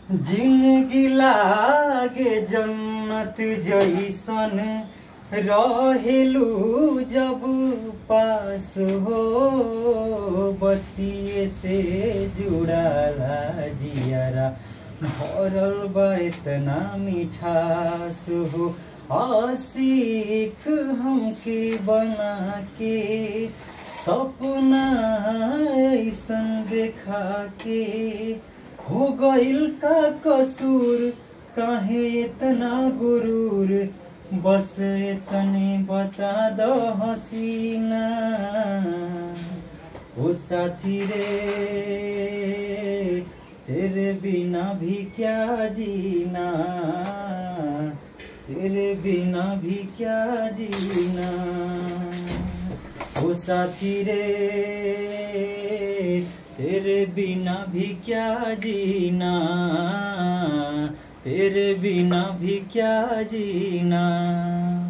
जिंदगी लागे जन्नत जैसन रहेलू जब पास हो बतिये से जुड़ाला जियारा भरल बा इतना मिठास हो आशिक हमके बना के सपना ऐसन देखा के हो गइल का कसूर काहे इतना गुरूर बस इतने बता दो हसीना ओ साथी रे तेरे बिना भी क्या जीना तेरे बिना भी क्या जीना ओ साथी रे तेरे बिना भी क्या जीना तेरे बिना भी क्या जीना